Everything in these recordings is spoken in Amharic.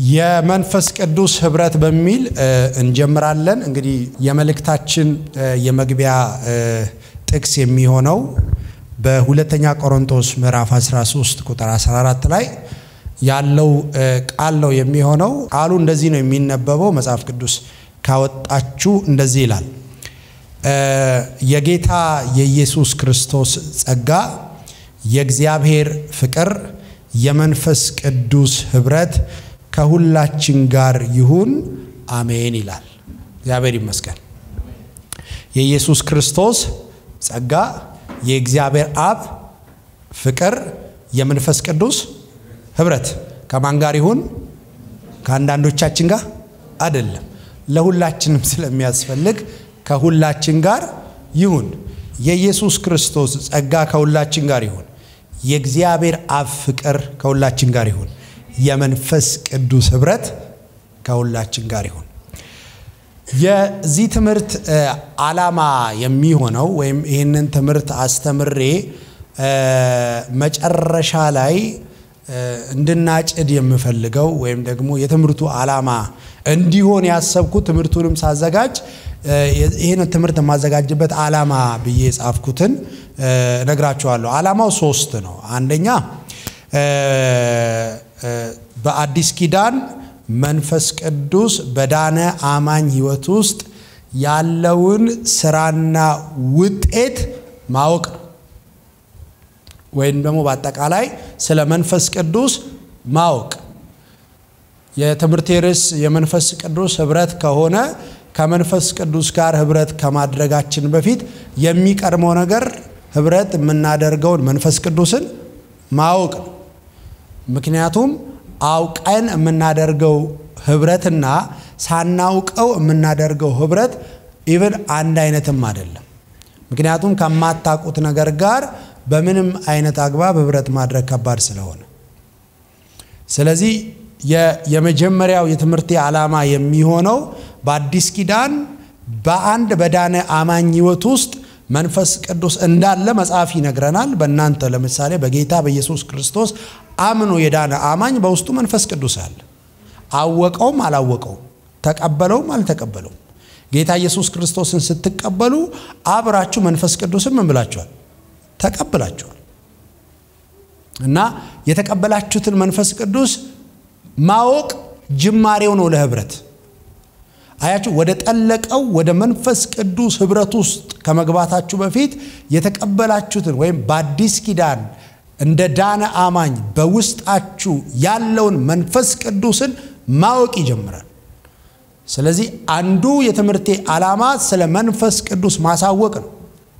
የመንፈስ ቅዱስ ህብረት በሚል እንጀምራለን። እንግዲህ የመልእክታችን የመግቢያ ጥቅስ የሚሆነው በሁለተኛ ቆሮንቶስ ምዕራፍ 13 ቁጥር 14 ላይ ያለው ቃል ነው የሚሆነው። ቃሉ እንደዚህ ነው የሚነበበው። መጽሐፍ ቅዱስ ካወጣችሁ እንደዚህ ይላል። የጌታ የኢየሱስ ክርስቶስ ጸጋ፣ የእግዚአብሔር ፍቅር፣ የመንፈስ ቅዱስ ህብረት ከሁላችን ጋር ይሁን አሜን ይላል። እግዚአብሔር ይመስገን። የኢየሱስ ክርስቶስ ጸጋ፣ የእግዚአብሔር አብ ፍቅር፣ የመንፈስ ቅዱስ ህብረት ከማን ጋር ይሁን? ከአንዳንዶቻችን ጋር አይደለም፣ ለሁላችንም ስለሚያስፈልግ ከሁላችን ጋር ይሁን። የኢየሱስ ክርስቶስ ጸጋ ከሁላችን ጋር ይሁን። የእግዚአብሔር አብ ፍቅር ከሁላችን ጋር ይሁን። የመንፈስ ቅዱስ ህብረት ከሁላችን ጋር ይሁን። የዚህ ትምህርት ዓላማ የሚሆነው ወይም ይህንን ትምህርት አስተምሬ መጨረሻ ላይ እንድናጭድ የምፈልገው ወይም ደግሞ የትምህርቱ ዓላማ እንዲሆን ያሰብኩት ትምህርቱንም ሳዘጋጅ ይህን ትምህርት የማዘጋጅበት ዓላማ ብዬ የጻፍኩትን እነግራችኋለሁ። ዓላማው ሶስት ነው። አንደኛ በአዲስ ኪዳን መንፈስ ቅዱስ በዳነ አማኝ ህይወት ውስጥ ያለውን ስራና ውጤት ማወቅ ነው። ወይም ደግሞ በአጠቃላይ ስለ መንፈስ ቅዱስ ማወቅ። የትምህርት ርዕስ የመንፈስ ቅዱስ ህብረት ከሆነ ከመንፈስ ቅዱስ ጋር ህብረት ከማድረጋችን በፊት የሚቀድመው ነገር ህብረት የምናደርገውን መንፈስ ቅዱስን ማወቅ ነው። ምክንያቱም አውቀን የምናደርገው ህብረትና ሳናውቀው የምናደርገው ህብረት ኢቭን አንድ አይነትም አይደለም። ምክንያቱም ከማታውቁት ነገር ጋር በምንም አይነት አግባብ ህብረት ማድረግ ከባድ ስለሆነ፣ ስለዚህ የመጀመሪያው የትምህርቴ ዓላማ የሚሆነው በአዲስ ኪዳን በአንድ በዳነ አማኝ ህይወት ውስጥ መንፈስ ቅዱስ እንዳለ መጽሐፍ ይነግረናል። በእናንተ ለምሳሌ በጌታ በኢየሱስ ክርስቶስ አምኖ የዳነ አማኝ በውስጡ መንፈስ ቅዱስ አለ። አወቀውም አላወቀውም፣ ተቀበለውም አልተቀበለውም። ጌታ ኢየሱስ ክርስቶስን ስትቀበሉ አብራችሁ መንፈስ ቅዱስን ምን ብላችኋል? ተቀብላችኋል። እና የተቀበላችሁትን መንፈስ ቅዱስ ማወቅ ጅማሬው ነው ለህብረት። አያችሁ፣ ወደ ጠለቀው ወደ መንፈስ ቅዱስ ህብረት ውስጥ ከመግባታችሁ በፊት የተቀበላችሁትን ወይም በአዲስ ኪዳን እንደ ዳነ አማኝ በውስጣችሁ ያለውን መንፈስ ቅዱስን ማወቅ ይጀምራል። ስለዚህ አንዱ የትምህርቴ ዓላማ ስለ መንፈስ ቅዱስ ማሳወቅ ነው።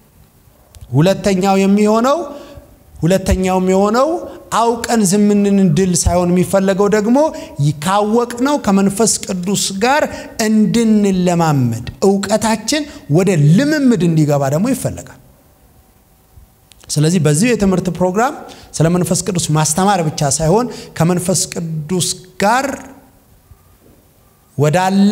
ሁለተኛው የሚሆነው ሁለተኛው የሚሆነው አውቀን ዝምንን ድል ሳይሆን የሚፈለገው ደግሞ ካወቅነው ከመንፈስ ቅዱስ ጋር እንድንለማመድ እውቀታችን ወደ ልምምድ እንዲገባ ደግሞ ይፈለጋል። ስለዚህ በዚህ የትምህርት ፕሮግራም ስለ መንፈስ ቅዱስ ማስተማር ብቻ ሳይሆን ከመንፈስ ቅዱስ ጋር ወዳለ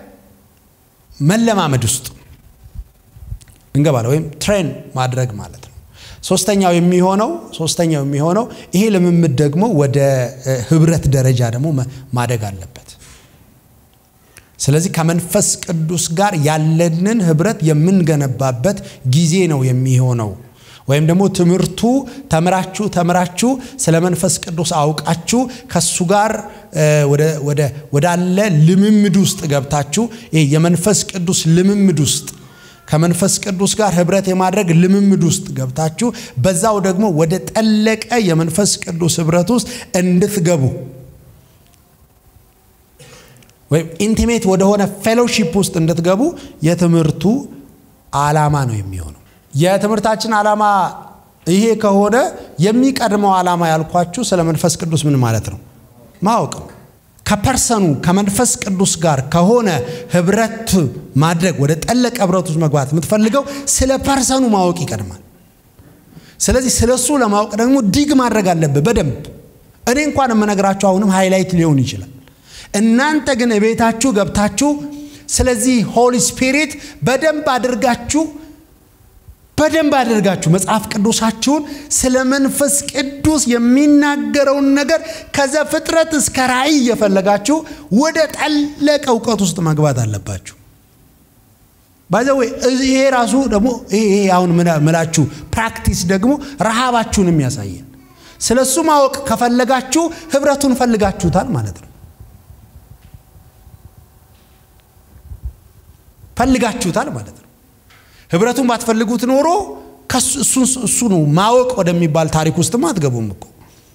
መለማመድ ውስጥ እንገባለን ወይም ትሬን ማድረግ ማለት ነው። ሶስተኛው የሚሆነው ሶስተኛው የሚሆነው ይሄ ልምምድ ደግሞ ወደ ህብረት ደረጃ ደግሞ ማደግ አለበት። ስለዚህ ከመንፈስ ቅዱስ ጋር ያለንን ህብረት የምንገነባበት ጊዜ ነው የሚሆነው። ወይም ደግሞ ትምህርቱ ተምራችሁ ተምራችሁ ስለ መንፈስ ቅዱስ አውቃችሁ ከሱ ጋር ወዳለ ልምምድ ውስጥ ገብታችሁ ይሄ የመንፈስ ቅዱስ ልምምድ ውስጥ ከመንፈስ ቅዱስ ጋር ህብረት የማድረግ ልምምድ ውስጥ ገብታችሁ በዛው ደግሞ ወደ ጠለቀ የመንፈስ ቅዱስ ህብረት ውስጥ እንድትገቡ ወይም ኢንቲሜት ወደሆነ ፌሎሺፕ ውስጥ እንድትገቡ የትምህርቱ ዓላማ ነው የሚሆነው። የትምህርታችን ዓላማ ይሄ ከሆነ የሚቀድመው ዓላማ ያልኳችሁ ስለ መንፈስ ቅዱስ ምን ማለት ነው ማወቅ ነው። ከፐርሰኑ ከመንፈስ ቅዱስ ጋር ከሆነ ህብረት ማድረግ ወደ ጠለቀ ህብረት ውስጥ መግባት የምትፈልገው ስለ ፐርሰኑ ማወቅ ይቀድማል። ስለዚህ ስለ እሱ ለማወቅ ደግሞ ዲግ ማድረግ አለብህ በደንብ። እኔ እንኳን የምነግራችሁ አሁንም ሃይላይት ሊሆን ይችላል። እናንተ ግን ቤታችሁ ገብታችሁ ስለዚህ ሆሊ ስፒሪት በደንብ አድርጋችሁ በደንብ አድርጋችሁ መጽሐፍ ቅዱሳችሁን ስለ መንፈስ ቅዱስ የሚናገረውን ነገር ከዘፍጥረት እስከ ራእይ እየፈለጋችሁ ወደ ጠለቀ እውቀት ውስጥ መግባት አለባችሁ። ባይዘዌ ይሄ ራሱ ደግሞ ይሄ አሁን ምላችሁ ፕራክቲስ ደግሞ ረሃባችሁንም ያሳየን። ስለ እሱ ማወቅ ከፈለጋችሁ ህብረቱን ፈልጋችሁታል ማለት ነው። ፈልጋችሁታል ማለት ነው። ህብረቱን ባትፈልጉት ኖሮ እሱ ነው ማወቅ ወደሚባል ታሪክ ውስጥም አትገቡም እኮ።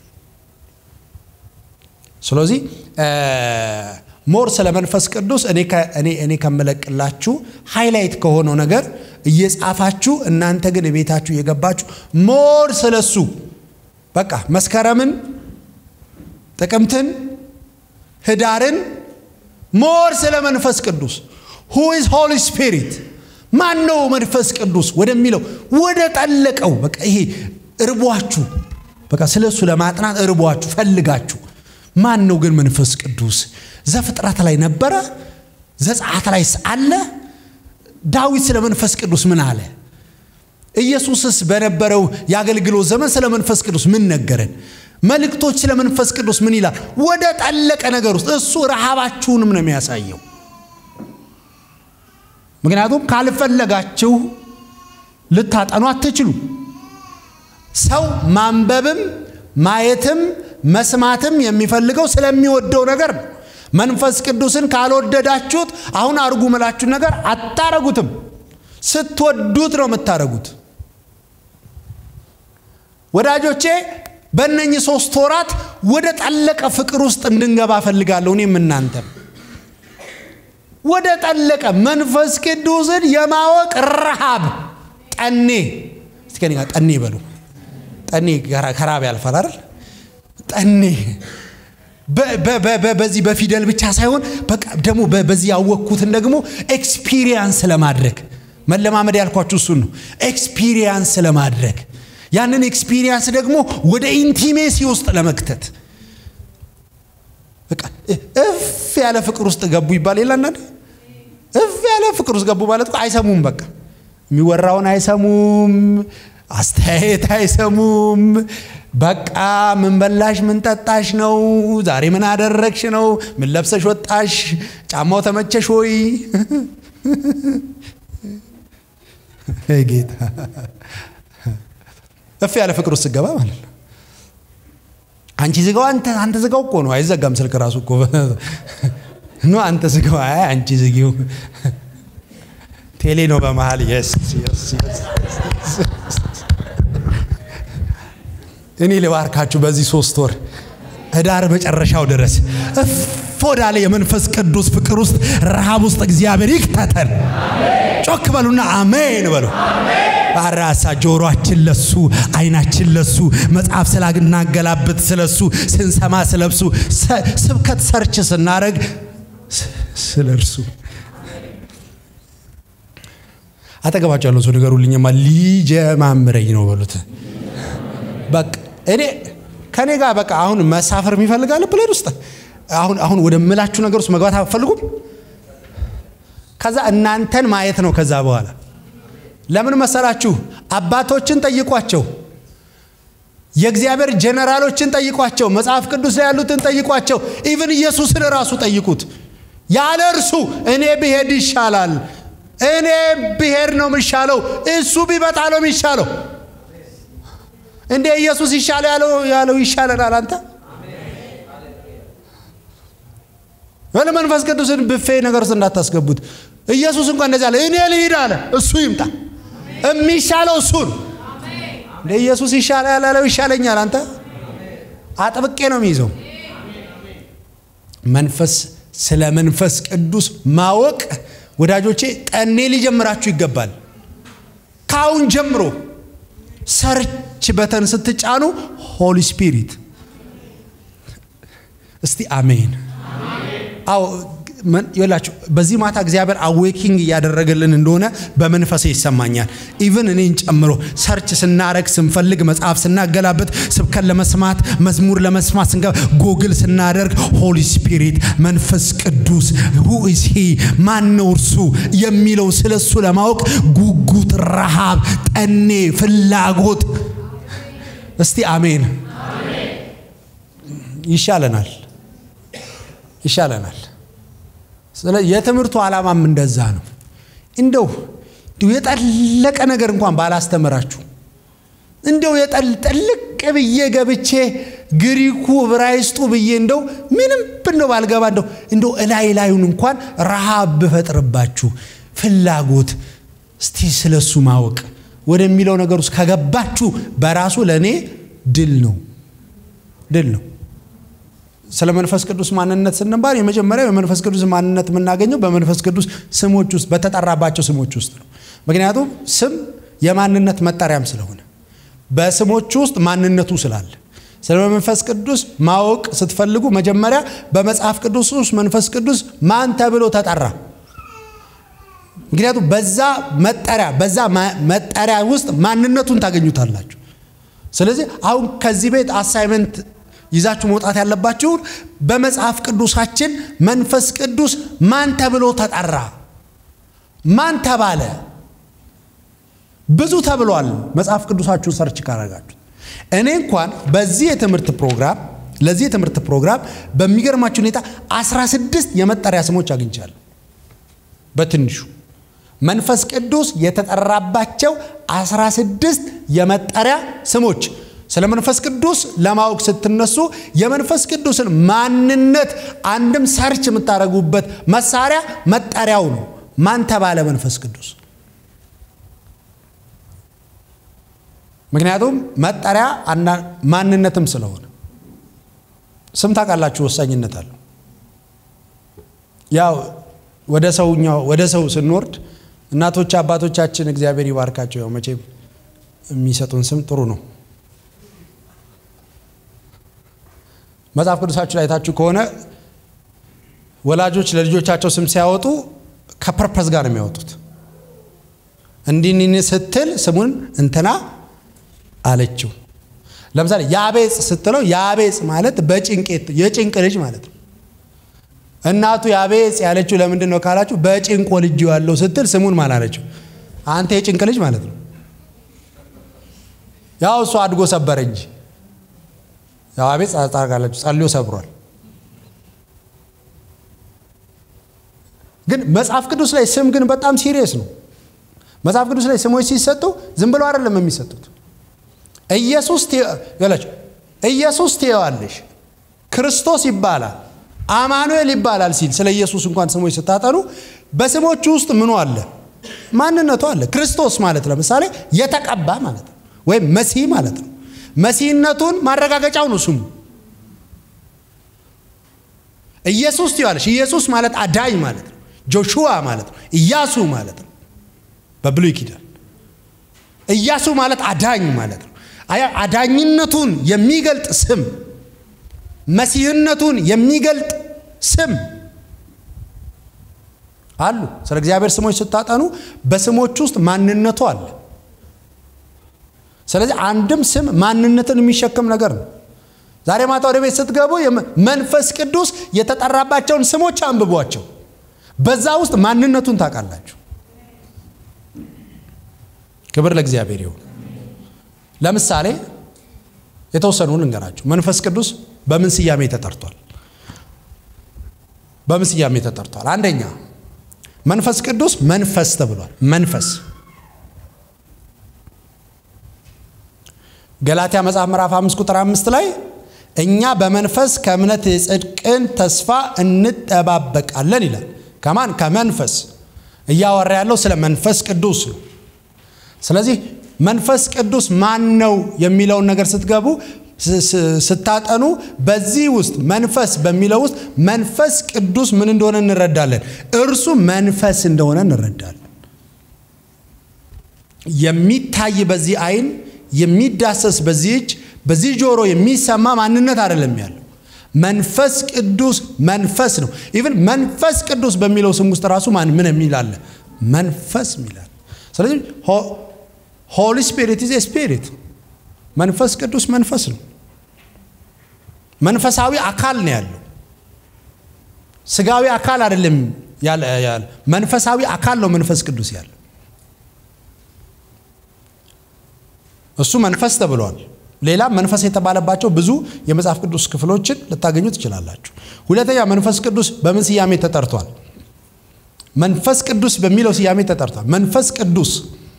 ስለዚህ ሞር ስለ መንፈስ ቅዱስ እኔ ከምለቅላችሁ ሃይላይት ከሆነው ነገር እየጻፋችሁ እናንተ ግን ቤታችሁ እየገባችሁ ሞር ስለ እሱ በቃ መስከረምን፣ ጥቅምትን፣ ህዳርን ሞር ስለ መንፈስ ቅዱስ ሁ ኢዝ ሆሊ ስፒሪት ማን ነው መንፈስ ቅዱስ ወደሚለው ወደ ጠለቀው በቃ ይሄ እርቧችሁ በቃ ስለ እሱ ለማጥናት እርቧችሁ ፈልጋችሁ ማን ነው ግን መንፈስ ቅዱስ ዘፍጥረት ላይ ነበረ ዘጸአት ላይ አለ ዳዊት ስለ መንፈስ ቅዱስ ምን አለ ኢየሱስስ በነበረው የአገልግሎት ዘመን ስለ መንፈስ ቅዱስ ምን ነገረን መልእክቶች ስለ መንፈስ ቅዱስ ምን ይላል ወደ ጠለቀ ነገር ውስጥ እሱ ረሃባችሁንም ነው የሚያሳየው ምክንያቱም ካልፈለጋችሁ ልታጠኑ አትችሉ ሰው ማንበብም ማየትም መስማትም የሚፈልገው ስለሚወደው ነገር ነው መንፈስ ቅዱስን ካልወደዳችሁት አሁን አርጉ ምላችሁን ነገር አታረጉትም ስትወዱት ነው የምታረጉት ወዳጆቼ በእነኚህ ሶስት ወራት ወደ ጠለቀ ፍቅር ውስጥ እንድንገባ ፈልጋለሁ እኔም እናንተም ወደ ጠለቀ መንፈስ ቅዱስን የማወቅ ረሃብ ጠኔ እስኪ ከእኔ ጋር ጠኔ በሉ ጠኔ ከራብ ያልፋል አይደል ጠኔ በዚህ በፊደል ብቻ ሳይሆን በቃ ደግሞ በዚህ ያወቅኩትን ደግሞ ኤክስፒሪየንስ ለማድረግ መለማመድ ያልኳችሁ እሱን ነው ኤክስፒሪየንስ ለማድረግ ያንን ኤክስፒሪየንስ ደግሞ ወደ ኢንቲሜሲ ውስጥ ለመክተት በቃ እፍ ያለ ፍቅር ውስጥ ገቡ ይባል የለ አንዳንድ እፍ ያለ ፍቅር ውስጥ ገቡ ማለት አይሰሙም በቃ የሚወራውን አይሰሙም አስተያየት አይሰሙም በቃ ምን በላሽ ምን ጠጣሽ ነው ዛሬ ምን አደረግሽ ነው ምን ለብሰሽ ወጣሽ ጫማው ተመቸሽ ወይ ጌታ እፍ ያለ ፍቅር ውስጥ ስገባ ማለት ነው አንቺ ዝጋው አንተ ዝጋው እኮ ነው አይዘጋም ስልክ ራሱ እኮ ኖ አንተ ዝጋው አይ አንቺ ዝጊው ቴሌ ነው በመሃል የስ እኔ ልባርካችሁ በዚህ ሶስት ወር ህዳር መጨረሻው ድረስ እፍ ወዳለ የመንፈስ ቅዱስ ፍቅር ውስጥ ረሃብ ውስጥ እግዚአብሔር ይክተተን ጮክ በሉና አሜን በሉ ራሳ ጆሮአችን ለሱ አይናችን ለሱ መጽሐፍ ስላናገላብጥ ስለሱ ስንሰማ ስለብሱ ስብከት ሰርች ስናደረግ ስለ እርሱ አጠገባቸው ያለው ሰው ንገሩልኝማ ሊጀማምረኝ ነው በሉት በቃ እኔ ከኔ ጋር በቃ አሁን መሳፈር የሚፈልጋለ ፕሌን ውስጥ አሁን አሁን ወደ ምላችሁ ነገር ውስጥ መግባት አትፈልጉም ከዛ እናንተን ማየት ነው ከዛ በኋላ ለምን መሰላችሁ አባቶችን ጠይቋቸው የእግዚአብሔር ጀነራሎችን ጠይቋቸው መጽሐፍ ቅዱስ ላይ ያሉትን ጠይቋቸው ኢቭን ኢየሱስን ራሱ ጠይቁት ያለ እርሱ እኔ ብሄድ ይሻላል እኔ ብሄድ ነው የሚሻለው እሱ ቢመጣ ነው የሚሻለው እንዴ ኢየሱስ ይሻለ ያለው ያለው ይሻለናል አንተ ወለ መንፈስ ቅዱስን ብፌ ነገር ውስጥ እንዳታስገቡት ኢየሱስ እንኳን እንደዚህ አለ እኔ ልሂድ አለ እሱ ይምጣ የሚሻለው እሱን እንደ ኢየሱስ ይሻለ ያለው ይሻለኛል አንተ አጥብቄ ነው የሚይዘው መንፈስ ስለ መንፈስ ቅዱስ ማወቅ ወዳጆቼ ጠኔ ሊጀምራችሁ ይገባል ካሁን ጀምሮ ሰርች በተን ስትጫኑ ሆሊ ስፒሪት እስቲ አሜን አዎ ይላችሁ በዚህ ማታ እግዚአብሔር አዌኪንግ እያደረገልን እንደሆነ በመንፈሴ ይሰማኛል። ኢቭን እኔን ጨምሮ ሰርች ስናረግ ስንፈልግ መጽሐፍ ስናገላበት ስብከት ለመስማት መዝሙር ለመስማት ስንገባ ጎግል ስናደርግ ሆሊ ስፒሪት መንፈስ ቅዱስ ሁ ኢዝ ሂ ማን ነው እርሱ የሚለው ስለ እሱ ለማወቅ ጉጉት፣ ረሃብ፣ ጠኔ፣ ፍላጎት እስቲ አሜን ይሻለናል ይሻለናል። ስለዚህ የትምህርቱ ዓላማም እንደዛ ነው። እንደው እንደው የጠለቀ ነገር እንኳን ባላስተምራችሁ እንደው የጠልቅ ብዬ ገብቼ ግሪኩ ዕብራይስጡ ብዬ እንደው ምንም እንደው ባልገባ እንደው እንደው እላይ ላዩን እንኳን ረሃብ ብፈጥርባችሁ ፍላጎት እስቲ ስለሱ ማወቅ ወደሚለው ነገር ውስጥ ከገባችሁ በራሱ ለእኔ ድል ነው ድል ነው። ስለ መንፈስ ቅዱስ ማንነት ስንባል የመጀመሪያው የመንፈስ ቅዱስ ማንነት የምናገኘው በመንፈስ ቅዱስ ስሞች ውስጥ በተጠራባቸው ስሞች ውስጥ ነው። ምክንያቱም ስም የማንነት መጠሪያም ስለሆነ በስሞች ውስጥ ማንነቱ ስላለ ስለ መንፈስ ቅዱስ ማወቅ ስትፈልጉ መጀመሪያ በመጽሐፍ ቅዱስ ውስጥ መንፈስ ቅዱስ ማን ተብሎ ተጠራ? ምክንያቱም በዛ መጠሪያ በዛ መጠሪያ ውስጥ ማንነቱን ታገኙታላችሁ። ስለዚህ አሁን ከዚህ ቤት አሳይመንት ይዛችሁ መውጣት ያለባችሁን በመጽሐፍ ቅዱሳችን መንፈስ ቅዱስ ማን ተብሎ ተጠራ? ማን ተባለ? ብዙ ተብሏል። መጽሐፍ ቅዱሳችሁን ሰርች ካረጋችሁ እኔ እንኳን በዚህ የትምህርት ፕሮግራም ለዚህ የትምህርት ፕሮግራም በሚገርማችሁ ሁኔታ 16 የመጠሪያ ስሞች አግኝቻለሁ። በትንሹ መንፈስ ቅዱስ የተጠራባቸው 16 የመጠሪያ ስሞች ስለ መንፈስ ቅዱስ ለማወቅ ስትነሱ የመንፈስ ቅዱስን ማንነት አንድም ሰርች የምታደርጉበት መሳሪያ መጠሪያው ነው። ማን ተባለ መንፈስ ቅዱስ? ምክንያቱም መጠሪያ ማንነትም ስለሆነ ስም ታውቃላችሁ፣ ወሳኝነት አለው። ያው ወደ ሰውኛው ወደ ሰው ስንወርድ እናቶች አባቶቻችን እግዚአብሔር ይባርካቸው፣ ያው መቼም የሚሰጡን ስም ጥሩ ነው። መጽሐፍ ቅዱሳችሁ ላይ ታችሁ ከሆነ ወላጆች ለልጆቻቸው ስም ሲያወጡ ከፐርፐዝ ጋር ነው የሚያወጡት። እንዲህ ስትል ስሙን እንትና አለችው። ለምሳሌ ያቤጽ ስትለው ያቤጽ ማለት በጭንቄት የጭንቅ ልጅ ማለት ነው። እናቱ ያቤጽ ያለችው ለምንድን ነው ካላችሁ በጭንቆ ልጅ ያለው ስትል ስሙን ማን አለችው? አንተ የጭንቅ ልጅ ማለት ነው። ያው እሱ አድጎ ሰበረ እንጂ ያው አቤጽ ታርጋላችሁ ጸልዮ ሰብሯል። ግን መጽሐፍ ቅዱስ ላይ ስም ግን በጣም ሲሪየስ ነው። መጽሐፍ ቅዱስ ላይ ስሞች ሲሰጡ ዝም ብለው አይደለም የሚሰጡት። ኢየሱስ ያላችሁ ኢየሱስ ትየዋለሽ፣ ክርስቶስ ይባላል፣ አማኑኤል ይባላል ሲል ስለ ኢየሱስ እንኳን ስሞች ስታጠኑ በስሞቹ ውስጥ ምኑ አለ? ማንነቱ አለ። ክርስቶስ ማለት ለምሳሌ የተቀባ ማለት ነው፣ ወይም መሲህ ማለት ነው። መሲህነቱን ማረጋገጫው ነው ስሙ። ኢየሱስ ትይዋለሽ። ኢየሱስ ማለት አዳኝ ማለት ነው። ጆሹዋ ማለት ነው። ኢያሱ ማለት ነው። በብሉይ ኪዳን ኢያሱ ማለት አዳኝ ማለት ነው። አዳኝነቱን የሚገልጥ ስም፣ መሲህነቱን የሚገልጥ ስም አሉ። ስለ እግዚአብሔር ስሞች ስታጠኑ በስሞች ውስጥ ማንነቱ አለ። ስለዚህ አንድም ስም ማንነትን የሚሸክም ነገር ነው። ዛሬ ማታ ወደ ቤት ስትገቡ መንፈስ ቅዱስ የተጠራባቸውን ስሞች አንብቧቸው። በዛ ውስጥ ማንነቱን ታውቃላችሁ። ክብር ለእግዚአብሔር ይሁን። ለምሳሌ የተወሰኑ ልንገራችሁ። መንፈስ ቅዱስ በምን ስያሜ ተጠርቷል? በምን ስያሜ ተጠርቷል? አንደኛ መንፈስ ቅዱስ መንፈስ ተብሏል። መንፈስ ገላትያ መጽሐፍ ምዕራፍ 5 ቁጥር 5 ላይ እኛ በመንፈስ ከእምነት የጽድቅን ተስፋ እንጠባበቃለን ይላል። ከማን? ከመንፈስ። እያወራ ያለው ስለ መንፈስ ቅዱስ ነው። ስለዚህ መንፈስ ቅዱስ ማን ነው የሚለውን ነገር ስትገቡ ስታጠኑ በዚህ ውስጥ መንፈስ በሚለው ውስጥ መንፈስ ቅዱስ ምን እንደሆነ እንረዳለን። እርሱ መንፈስ እንደሆነ እንረዳለን። የሚታይ በዚህ አይን የሚዳሰስ በዚህ እጅ በዚህ ጆሮ የሚሰማ ማንነት አይደለም ያለው። መንፈስ ቅዱስ መንፈስ ነው። ኢቭን መንፈስ ቅዱስ በሚለው ስም ውስጥ ራሱ ማን ምን የሚል አለ? መንፈስ የሚላል። ስለዚህ ሆሊ ስፒሪት ኢዝ ስፒሪት፣ መንፈስ ቅዱስ መንፈስ ነው። መንፈሳዊ አካል ነው ያለው። ስጋዊ አካል አይደለም ያለ መንፈሳዊ አካል ነው መንፈስ ቅዱስ ያለው። እሱ መንፈስ ተብሏል። ሌላ መንፈስ የተባለባቸው ብዙ የመጽሐፍ ቅዱስ ክፍሎችን ልታገኙ ትችላላችሁ። ሁለተኛ መንፈስ ቅዱስ በምን ስያሜ ተጠርቷል? መንፈስ ቅዱስ በሚለው ስያሜ ተጠርቷል። መንፈስ ቅዱስ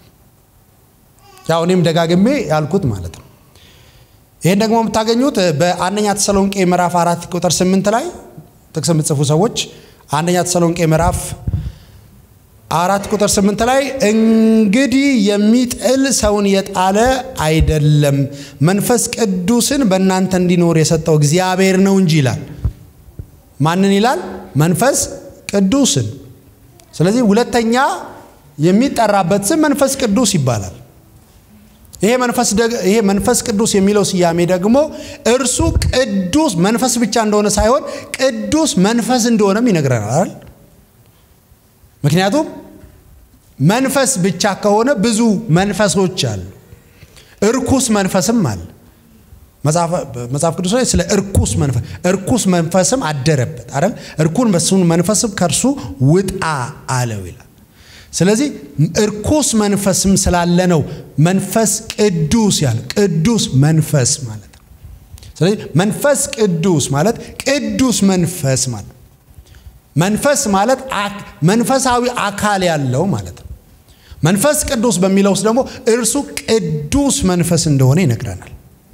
ያው እኔም ደጋግሜ ያልኩት ማለት ነው። ይህን ደግሞ የምታገኙት በአንደኛ ተሰሎንቄ ምዕራፍ አራት ቁጥር ስምንት ላይ ጥቅስ የምትጽፉ ሰዎች አንደኛ ተሰሎንቄ ምዕራፍ አራት ቁጥር ስምንት ላይ እንግዲህ የሚጥል ሰውን የጣለ አይደለም፣ መንፈስ ቅዱስን በእናንተ እንዲኖር የሰጠው እግዚአብሔር ነው እንጂ ይላል። ማንን ይላል? መንፈስ ቅዱስን። ስለዚህ ሁለተኛ የሚጠራበት ስም መንፈስ ቅዱስ ይባላል። ይሄ መንፈስ ይሄ መንፈስ ቅዱስ የሚለው ስያሜ ደግሞ እርሱ ቅዱስ መንፈስ ብቻ እንደሆነ ሳይሆን ቅዱስ መንፈስ እንደሆነም ይነግረናል። ምክንያቱም መንፈስ ብቻ ከሆነ ብዙ መንፈሶች አሉ፣ እርኩስ መንፈስም አለ። መጽሐፍ ቅዱስ ላይ ስለ እርኩስ መንፈስ እርኩስ መንፈስም አደረበት አይደል? እርኩን በሱን መንፈስም ከእርሱ ውጣ አለው ይላል። ስለዚህ እርኩስ መንፈስም ስላለ ነው መንፈስ ቅዱስ ያለ ቅዱስ መንፈስ ማለት ነው። ስለዚህ መንፈስ ቅዱስ ማለት ቅዱስ መንፈስ ማለት መንፈስ ማለት መንፈሳዊ አካል ያለው ማለት ነው። መንፈስ ቅዱስ በሚለው ውስጥ ደግሞ እርሱ ቅዱስ መንፈስ እንደሆነ ይነግረናል።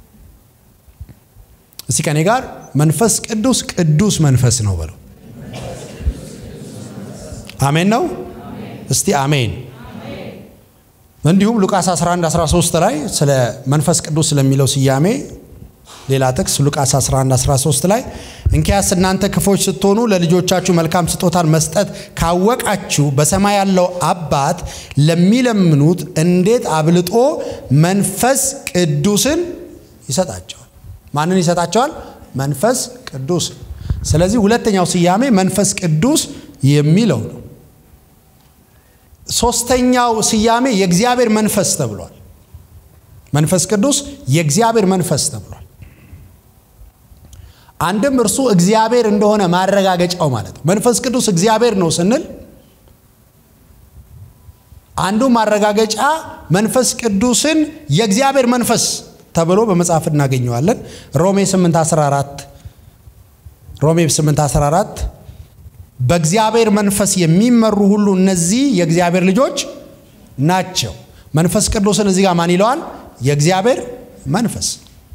እስቲ ከኔ ጋር መንፈስ ቅዱስ ቅዱስ መንፈስ ነው በለው። አሜን ነው። እስቲ አሜን። እንዲሁም ሉቃስ 11 13 ላይ ስለ መንፈስ ቅዱስ ስለሚለው ስያሜ ሌላ ጥቅስ ሉቃስ 11 13 ላይ እንኪያስ እናንተ ክፎች ስትሆኑ ለልጆቻችሁ መልካም ስጦታን መስጠት ካወቃችሁ በሰማይ ያለው አባት ለሚለምኑት እንዴት አብልጦ መንፈስ ቅዱስን ይሰጣቸዋል። ማንን ይሰጣቸዋል? መንፈስ ቅዱስ። ስለዚህ ሁለተኛው ስያሜ መንፈስ ቅዱስ የሚለው ነው። ሶስተኛው ስያሜ የእግዚአብሔር መንፈስ ተብሏል። መንፈስ ቅዱስ የእግዚአብሔር መንፈስ ተብሏል። አንድም እርሱ እግዚአብሔር እንደሆነ ማረጋገጫው ማለት ነው። መንፈስ ቅዱስ እግዚአብሔር ነው ስንል አንዱ ማረጋገጫ መንፈስ ቅዱስን የእግዚአብሔር መንፈስ ተብሎ በመጽሐፍ እናገኘዋለን። ሮሜ 8 14 ሮሜ 8 14 በእግዚአብሔር መንፈስ የሚመሩ ሁሉ እነዚህ የእግዚአብሔር ልጆች ናቸው። መንፈስ ቅዱስን እዚህ ጋር ማን ይለዋል? የእግዚአብሔር መንፈስ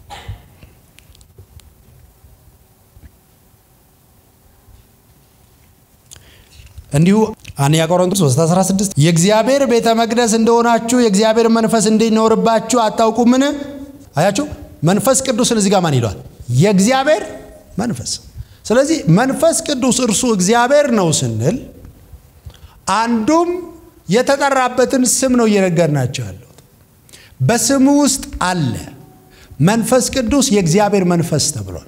እንዲሁ አንደኛ ቆሮንቶስ 3:16 የእግዚአብሔር ቤተ መቅደስ እንደሆናችሁ የእግዚአብሔር መንፈስ እንዲኖርባችሁ አታውቁምን? አያችሁ፣ መንፈስ ቅዱስን እዚህ ጋር ማን ይለዋል? የእግዚአብሔር መንፈስ። ስለዚህ መንፈስ ቅዱስ እርሱ እግዚአብሔር ነው ስንል አንዱም የተጠራበትን ስም ነው እየነገርናቸው ያለው። በስሙ ውስጥ አለ። መንፈስ ቅዱስ የእግዚአብሔር መንፈስ ተብሏል።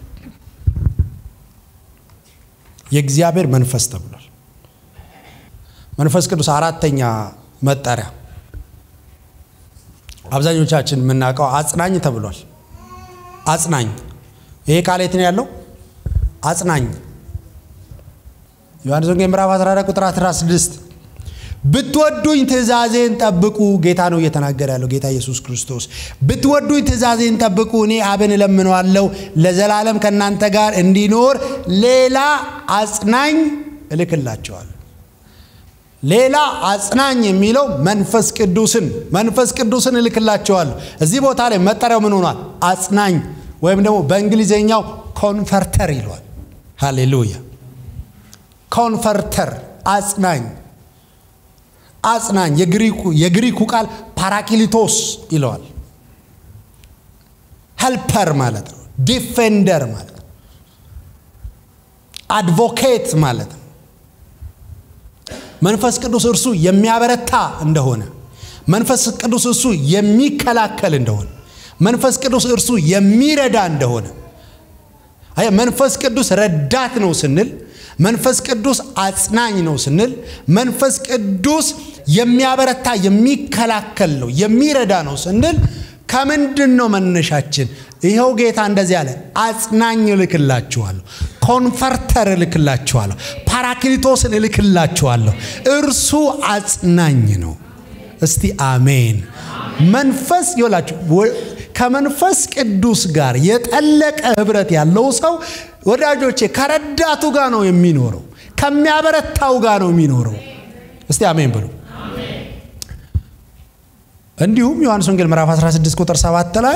የእግዚአብሔር መንፈስ ተብሏል። መንፈስ ቅዱስ አራተኛ መጠሪያ አብዛኞቻችን የምናውቀው አጽናኝ ተብሏል። አጽናኝ ይሄ ቃል የት ነው ያለው? አጽናኝ ዮሐንስ ወንጌል ምዕራፍ 14 ቁጥር 16 ብትወዱኝ ትእዛዜን ጠብቁ። ጌታ ነው እየተናገረ ያለው ጌታ ኢየሱስ ክርስቶስ። ብትወዱኝ ትእዛዜን ጠብቁ፣ እኔ አብን እለምነዋለሁ ለዘላለም ከእናንተ ጋር እንዲኖር ሌላ አጽናኝ እልክላቸዋለሁ። ሌላ አጽናኝ የሚለው መንፈስ ቅዱስን መንፈስ ቅዱስን እልክላቸዋለሁ። እዚህ ቦታ ላይ መጠሪያው ምን ሆኗል? አጽናኝ ወይም ደግሞ በእንግሊዝኛው ኮንፈርተር ይለዋል። ሃሌሉያ! ኮንፈርተር አጽናኝ አጽናኝ የግሪኩ ቃል ፓራኪሊቶስ ይለዋል። ሄልፐር ማለት ነው። ዲፌንደር ማለት ነው። አድቮኬት ማለት ነው። መንፈስ ቅዱስ እርሱ የሚያበረታ እንደሆነ፣ መንፈስ ቅዱስ እርሱ የሚከላከል እንደሆነ፣ መንፈስ ቅዱስ እርሱ የሚረዳ እንደሆነ አይ መንፈስ ቅዱስ ረዳት ነው ስንል መንፈስ ቅዱስ አጽናኝ ነው ስንል መንፈስ ቅዱስ የሚያበረታ የሚከላከል ነው የሚረዳ ነው ስንል ከምንድን ነው መነሻችን? ይኸው ጌታ እንደዚህ አለ፣ አጽናኝ እልክላችኋለሁ፣ ኮንፈርተር እልክላችኋለሁ፣ ፓራክሊቶስን እልክላችኋለሁ። እርሱ አጽናኝ ነው። እስቲ አሜን። መንፈስ ይላችሁ ከመንፈስ ቅዱስ ጋር የጠለቀ ህብረት ያለው ሰው ወዳጆቼ ከረዳቱ ጋር ነው የሚኖረው፣ ከሚያበረታው ጋር ነው የሚኖረው። እስቲ አሜን ብሉ። እንዲሁም ዮሐንስ ወንጌል ምዕራፍ 16 ቁጥር 7 ላይ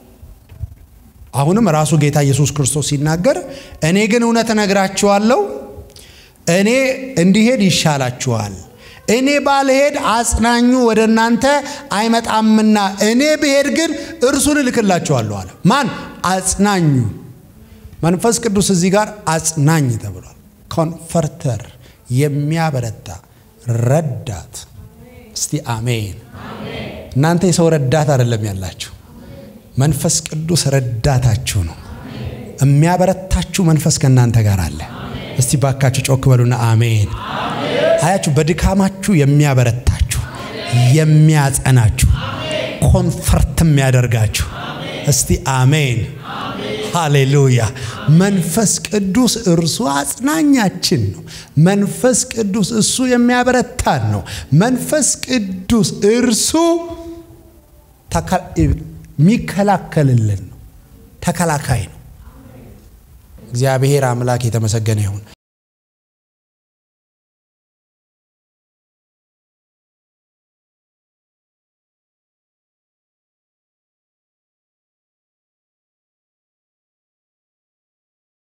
አሁንም ራሱ ጌታ ኢየሱስ ክርስቶስ ሲናገር እኔ ግን እውነት እነግራችኋለሁ፣ እኔ እንዲሄድ ይሻላችኋል። እኔ ባልሄድ አጽናኙ ወደ እናንተ አይመጣምና እኔ ብሄድ ግን እርሱን እልክላችኋለሁ አለ። ማን? አጽናኙ። መንፈስ ቅዱስ እዚህ ጋር አጽናኝ ተብሏል። ኮንፈርተር፣ የሚያበረታ ረዳት። እስቲ አሜን። እናንተ የሰው ረዳት አይደለም ያላችሁ፣ መንፈስ ቅዱስ ረዳታችሁ ነው። የሚያበረታችሁ መንፈስ ከእናንተ ጋር አለ። እስቲ ባካችሁ ጮክ በሉና አሜን። አያችሁ፣ በድካማችሁ የሚያበረታችሁ የሚያጸናችሁ፣ ኮንፈርት የሚያደርጋችሁ። እስቲ አሜን ሃሌሉያ። መንፈስ ቅዱስ እርሱ አጽናኛችን ነው። መንፈስ ቅዱስ እሱ የሚያበረታን ነው። መንፈስ ቅዱስ እርሱ የሚከላከልልን ነው። ተከላካይ ነው። እግዚአብሔር አምላክ የተመሰገነ ይሁን።